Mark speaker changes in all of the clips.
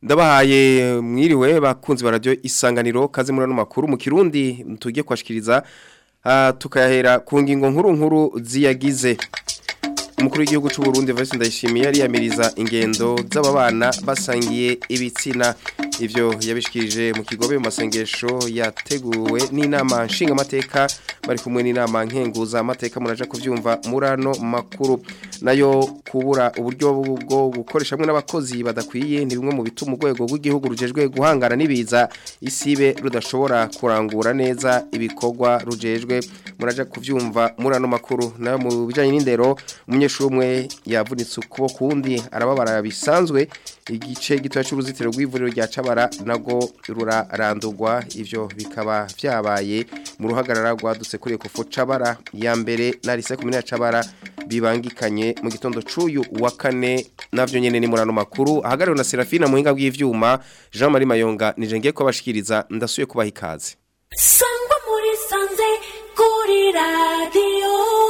Speaker 1: ndabahaye mwiriwe bakunzi ba radio isanganiro kaze muri ano makuru mu kirundi tugiye kwashikiriza uh, tukayahera ku ngingo nkuru nkuru ziyagize umukuru w'igihugu cy'u Burundi Vice Ndayishimiye yari yamiriza ingendo z'ababana basangiye ibitsina ivyo yabishikirije mu kigobe mu masengesho yateguwe n'inama nshingamateka bari kumwe n'inama nkenguza amateka muraja kuvyumva murano makuru nayo kubura uburyo bwo gukoresha hamwe n'abakozi badakwiye ni bimwe mu bituma urwego rw'igihugu rujejwe guhangana n'ibiza isibe rudashobora kurangura neza ibikorwa rujejwe muraja kuvyumva murano makuru nayo mu bijanye n'indero umunyeshuri umwe yavunitse ukuboko kundi arababara bisanzwe igice gitoya cy'uruzitiro rw'ivuriro rya Cabara nago rurarandurwa ivyo bikaba vyabaye mu ruhagarara rwadutse kuri Ecofo Cabara ya mbere na Lycée Communale Cabara bibangikanye mu gitondo cuyu wa kane navyo nyene ni murano makuru ahagariwe na Serafina muhinga bw'ivyuma Jean Marie Mayonga nije ngiye kubashikiriza ndasuye kubaha ikaze
Speaker 2: Sangwa muri sanze kuri radio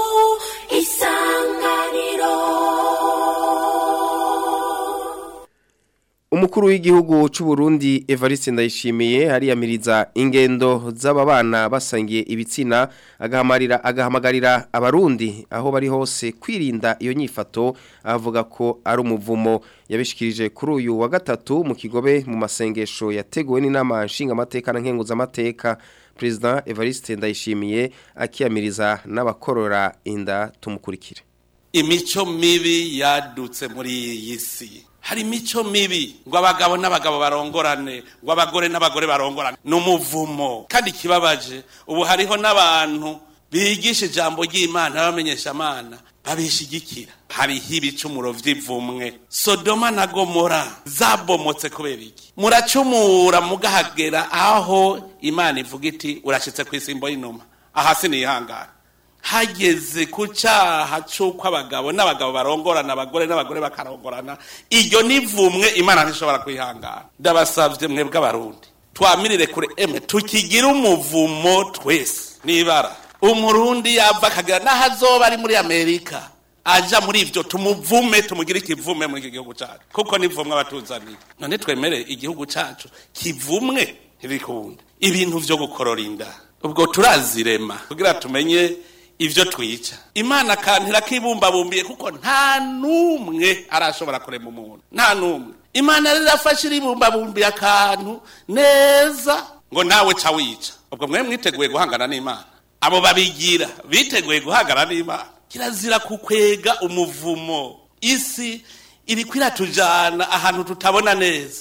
Speaker 2: isanganiro
Speaker 1: Umukuru w'igihugu cy'u Burundi Evariste Ndayishimiye hariyamiriza ingendo z'ababana basangiye ibitsina agahamarira agahamagarira abarundi aho bari hose kwirinda iyo nyifato avuga ko ari umuvumo yabishikirije kuri uyu wa gatatu mu kigobe mu masengesho yateguwe n'inama nshingamateka na nkenguzamateka President Evariste Ndayishimiye akiyamiriza n'abakorora inda tumukurikire
Speaker 3: imico mibi yadutse muri iyi si hari imico mibi ngo abagabo n'abagabo barongorane ngo abagore n'abagore barongorane ni umuvumo kandi ikibabaje ubu hariho n'abantu bigisha ijambo ry'imana bamenyesha amana babishigikira hariho ibicumuro vy'ivumwe sodoma na gomora zabomotse kubera iki muracumura mugahagera aho imana ivuga iti urashitse ku isimbo y'inuma ahasi nihangana hageze ku cyaha cy'uko abagabo n'abagabo barongorana abagore n'abagore bakarongorana iryo nivumwe imana ntishobora kwihangana ndabasabye mwebwe abarundi twamirire kure emwe tukigire umuvumo twese nibara umurundi yava akagira n'aho azoba ari muri amerika aja muri ivyo tumuvume tumugire ikivume muri iki gihugu cacu kuko nivumwe abatuzaniye none twemere igihugu cacu kivumwe ntibikunda ibintu vyo gukorora inda ubwo turazirema kugira tumenye ivyo twica imana kantira kibumbabumbiye kuko nta numwe arashobora kurema umuntu nta numwe imana rero irafashe iribumbabumbiye akantu neza ngo nawe ca wica ubwo mwe mwiteguye guhangana n'imana abo babigira biteguye guhangana n'imana kirazira kukwega umuvumo isi iriko iratujana ahantu tutabona neza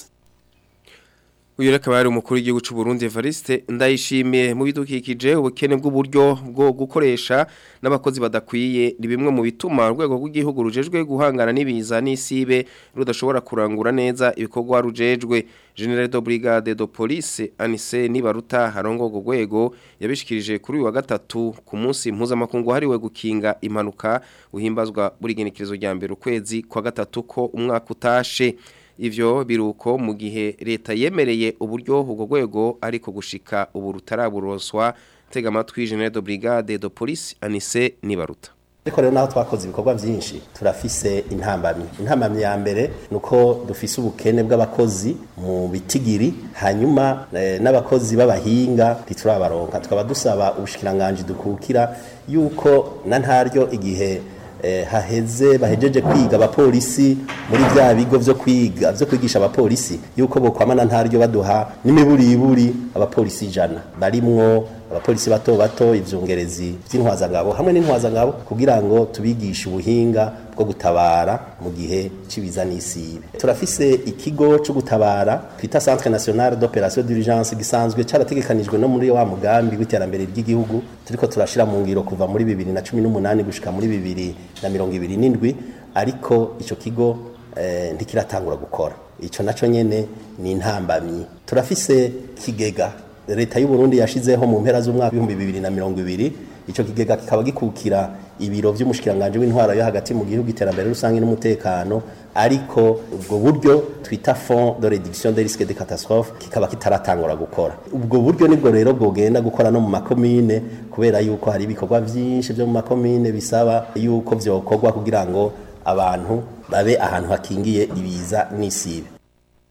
Speaker 1: Uyu reka bari umukuru w'igihugu cy'u Burundi Evariste ndayishimiye mu bidukikije ubukene bw'uburyo bwo gukoresha n'abakozi badakwiye ni bimwe mu bituma urwego rw'igihugu rujejwe guhangana n'ibiza n'isibe rudashobora kurangura neza ibikorwa rujejwe General de Brigade de Police Anise Nibaruta harongo rwego yabishikirije kuri uyu wa gatatu ku munsi mpuzamakungu hariwe gukinga impanuka uhimbazwa buri genekerezo rya mbere ukwezi kwa gatatu ko umwaka utashe ivyo biruko mu gihe leta yemereye uburyo ubwo rwego ariko gushika ubu rutaraburoswa tega amatwi General de Brigade de Police Anise Nibaruta
Speaker 4: ariko rero naho twakoze ibikorwa byinshi turafise intambamyi intambamyi ya mbere nuko dufise ubukene bw'abakozi mu bitigiri hanyuma eh, n'abakozi b'abahinga ntiturabaronka tukaba dusaba ubushikiranganje dukukira yuko na ntaryo igihe eh, haheze bahejeje kwiga abapolisi muri bya bigo vyo kwiga vyo kwigisha abapolisi yuko bokwamana ntaryo baduha n'imiburiburi abapolisi ijana barimwo abapolisi bato bato ivyungerezi vy'intwazangabo hamwe n'intwazangabo kugira ngo tubigishe ubuhinga bwo gutabara mu gihe cibiza n'isibe turafise ikigo cyo gutabara twita Centre National d'Opération d'Urgence gisanzwe carategekanijwe no muri wa mugambi w'iterambere ry'igihugu turiko turashira mu ngiro kuva muri 2018 gushika muri 2027 ariko ico kigo eh, ntikiratangura gukora ico naco nyene ni intambamyi turafise kigega leta y'u Burundi yashizeho mu mpera z'umwaka w'ibihumbi bibiri na mirongo ibiri ico kigega kikaba gikukira ibiro vy'umushikiranganje w'intwaro yo hagati mu gihugu iterambere rusange n'umutekano ariko ubwo buryo twita fond de réduction des risques de catastrophe kikaba kitaratangura gukora ubwo buryo nibwo rero bwogenda gukora no mu makomine kubera yuko hari ibikorwa vyinshi vyo mu makomine bisaba yuko vyokorwa kugira ngo abantu babe ahantu hakingiye ibiza n'isibe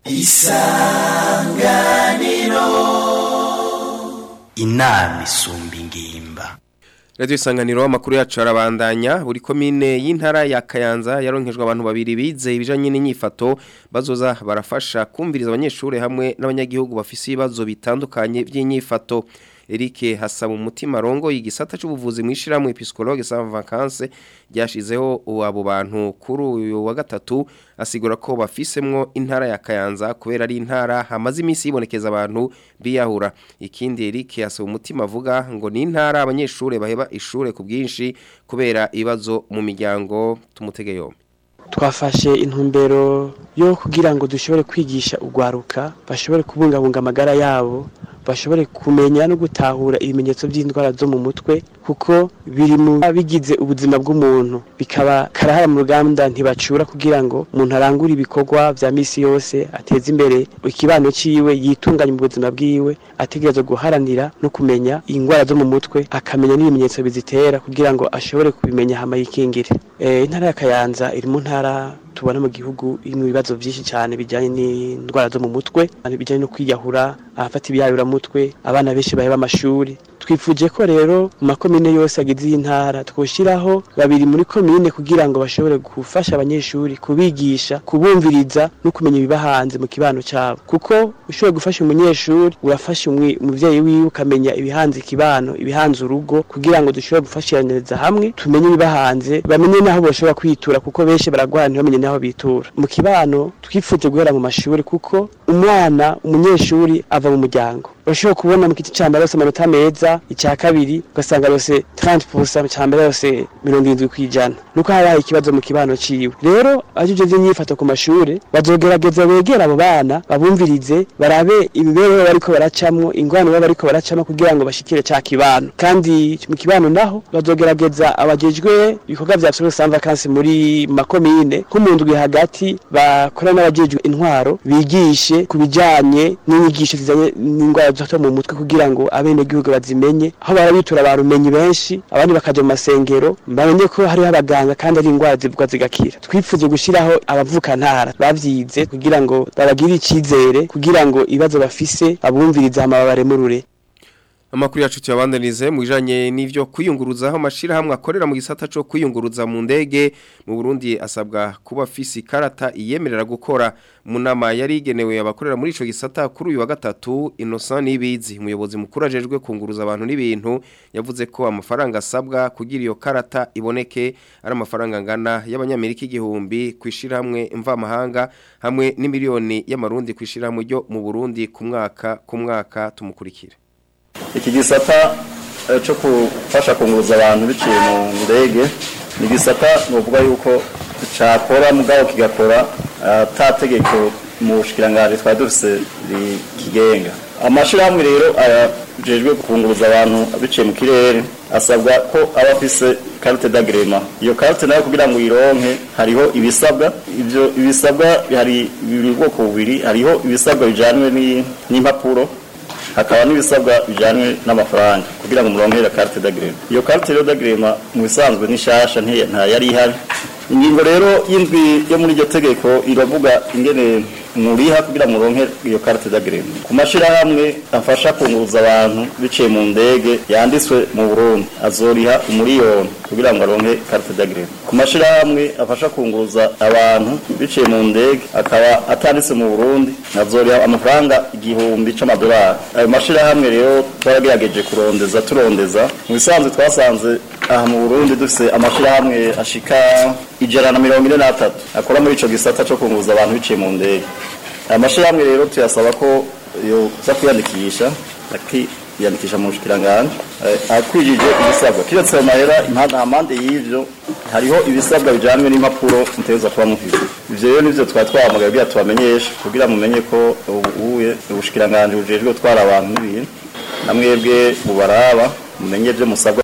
Speaker 5: inama isumba ingimba
Speaker 1: Radio isanganiro amakuru yacu arabandanya buri komine y'intara ya Kayanza yaronkejwe abantu babiri bize ibijanye n'inyifato bazoza barafasha kumviriza abanyeshure hamwe n'abanyagihugu bafise ibibazo bitandukanye by'inyifato Eric hasaba umutima rongo igisata c'ubuvuzi mwishiramu psychologue sans vacances ryashizeho abo bantu kuri uyu wa gatatu asigura ko bafisemwo intara ya Kayanza kubera ari intara hamaze iminsi yibonekeza abantu biyahura ikindi Eric hasaba umutima avuga ngo ni intara abanyeshure baheba ishure ku bwinshi kubera ibibazo mu miryango tumutege yombi
Speaker 6: twafashe intumbero yo kugira ngo dushobore kwigisha urwaruka bashobore kubungabunga amagara yabo bashobore kumenya no gutahura ibimenyetso by'indwara zo mu mutwe kuko biri mu bigize ubuzima bw'umuntu bikaba karahara mu ruganda ntibacura kugira ngo umuntu arangure ibikorwa vya misi yose ateze imbere ikibano ciwe yitunganye mu buzima bwiwe ategerezwa guharanira no kumenya indwara zo mu mutwe akamenya n'ibimenyetso bizitera kugira ngo ashobore kubimenya hama yikingire e, intara ya Kayanza iri mu ntara tubona mu gihugu irimo ibibazo byinshi cyane bijyanye n'indwara zo mu mutwe bijyanye no kwiyahura abafata ibiyayuramutwe abana benshi baheba amashuri twifuje ko rero mu makomine yose agize iyi ntara twoshyiraho babiri muri komine kugira ngo bashobore gufasha abanyeshuri kubigisha kubumviriza no kumenya ibiba hanze mu kibano cyabo kuko ushoboye gufasha umunyeshuri urafasha umubyeyi wiwe ukamenya ibihanze ikibano ibihanze urugo kugira ngo dushobore gufashiraniriza hamwe tumenye ibiba hanze bamenye n'aho bashobora kwitura kuko benshi baragwara ntibamenye n'aho bitura mu kibano twifuje guhera mu mashuri kuko umwana umunyeshuri ava mu muryango urashobora kubona mu giti cya mbere yose amanota meza icya kabiri ugasanga yose 30% cya mbere yose 70 kwijana nuko haba ikibazo mu kibano ciwe rero ajije zinyifato ku mashure bazogerageza begera abo bana babumvirize barabe ibibereho bariko baracamwo ingwano baba bariko baracamo kugira ngo bashikire cya kibano kandi mu kibano naho bazogerageza abajejwe ibikorwa vya Absolute Sans Vacances muri makomine ko mu ndwi hagati bakora n'abajejwe intwaro bigishe kubijanye n'inyigisho zizanye n'ingwara zo mu mutwe kugira ngo abenegihugu bazimenye aho barabitura barumenyi benshi abandi bakaja mu masengero bamenye ko hariho abaganga kandi ari indwara zivugwa zigakira twifuze gushiraho abavuka ntara bavyize kugira ngo babagire icizere kugira ngo ibibazo bafise abumvirize hama babaremurure
Speaker 1: Amakuru yacu tuyabandanize mu bijanye n'ivyo kwiyunguruza aho mashira hamwe akorera mu gisata cyo kwiyunguruza mu ndege mu Burundi asabwa kuba afisi karata iyemerera gukora mu nama yari igenewe abakorera muri ico gisata kuri uyu wa gatatu Innocent Nibizi umuyobozi mukuru ajejwe kunguruza abantu n'ibintu yavuze ko amafaranga asabwa kugira iyo karata iboneke ari amafaranga ngana y'abanyamerika igihumbi kwishira hamwe mva mahanga hamwe n'imiliyoni y'amarundi kwishira hamwe ryo mu Burundi ku mwaka ku mwaka tumukurikira
Speaker 7: iki gisata cyo gufasha kunguruza abantu biciye mu ndege ni igisata nuvuga yuko cyakora mugabo kigakora atategeko mu bushikiranganje twari dufise rikigenga amashyirahamwe rero ajejwe kunguruza abantu biciye mu kirere asabwa ko aba afise carte d'agrema iyo carte nayo kugira ngo uyironke hariho ibisabwa ivyo ibisabwa hari bibiri bwoko bubiri hariho ibisabwa bijanywe n'impapuro hakaba n'ibisabwa bijyanye n'amafaranga kugira ngo muronkere carte d'agrema iyo carte rero d'agrema mu bisanzwe n'ishasha nta yari ihari ingingo rero y'indwi yo muri iryo tegeko iravuga ingene muriha kugira muronke iyo carte d'agrema ku mashirahamwe afasha kunguruza abantu biciye mu ndege yanditswe mu Burundi azoriha umuriyoni kugira ngo aronke carte d'agrema ku mashirahamwe afasha kunguruza abantu biciye mu ndege akaba atanditse mu Burundi azoriha amafaranga igihumbi c'amadolari ayo mashirahamwe rero twaragerageje kurondeza turondeza mu bisanzwe twasanze aha mu Burundi dufise amashirahamwe ashika ijana na mirongo ine n'atatu akora muri ico gisata co kunguruza abantu biciye mu ndege aya mashirahamwe rero tuyasaba ko yoza kwiyandikisha akiyandikisha mu bushikiranganje akwijije ibisabwa kiretse ayo mahera impande y'ivyo hariho ibisabwa bijanywe n'impapuro mutegerezwa kuba mufise ivyo rero nivyo twari twahamagaye kugira tubamenyeshe kugira mumenye ko ubuye ubushikiranganje bujejwe gutwara abantu n'ibintu namwebwe bubaraba mumenye ivyo musabwa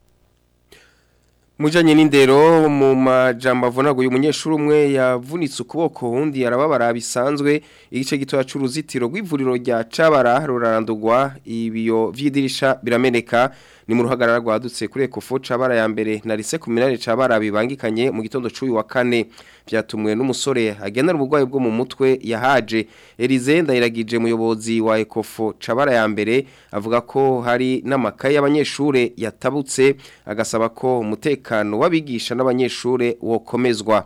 Speaker 1: Mujanye n'indero mu majambo avunaguye umunyeshuri umwe yavunitse ukuboko undi arababara bisanzwe igice gitoya c'uruzitiro rw'ivuriro rya Cabara rurarandurwa ibiyo vy'idirisha birameneka ni mu ruhagarara rwadutse kuri Ecofo cabara ya mbere na Lycée Communale cabara bibangikanye mu gitondo cy'uyu wa kane byatumwe n'umusore agendana ubugwayi bwo mu mutwe yahaje Elize ndayiragije muyobozi wa Ecofo cabara ya mbere avuga ko hari n'amakaye y'abanyeshure yatabutse agasaba ko umutekano w'abigisha n'abanyeshure wokomezwa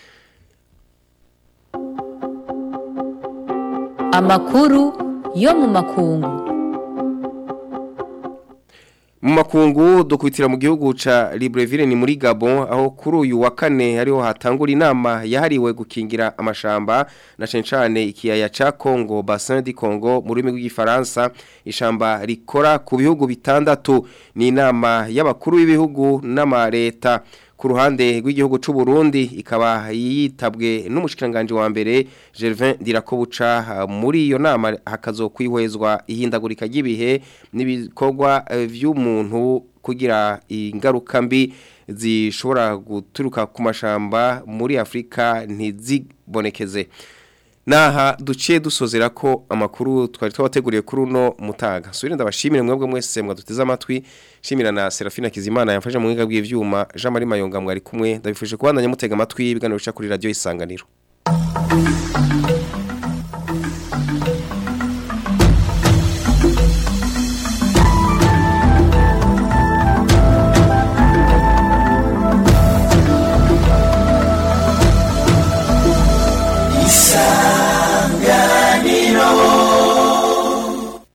Speaker 8: amakuru yo mu makungu
Speaker 1: mu makungu dukwitira mu gihugu ca Libreville ni muri Gabon aho kuri uyu wa kane hariho hatangura inama yahariwe gukingira amashamba na cencane ikiyaya ca Congo Bassin du Congo mu rurimi rw'igifaransa ishamba rikora ku bihugu bitandatu ni inama y'abakuru b'ibihugu n'amareta ku ruhande rw'igihugu c'u Burundi ikaba yitabwe n'umushikiranganje wa mbere Gervin Dirakobuca muri iyo nama hakazokwihwezwa ihindagurika ry'ibihe n'ibikorwa vy'umuntu kugira ingaruka mbi zishobora guturuka ku mashamba muri Afrika ntizibonekeze naha duciye dusozera ko amakuru twari twabateguriye kuri uno mutaga subire ndabashimire mwebwe mwese mwaduteze amatwi shimira na Serafina Kizimana yamfashe mu mwiga bw'ivyuma Jean Marie Mayonga mwari kumwe ndabifuje kubandanya mutega amatwi ibiganiro bica kuri radio isanganiro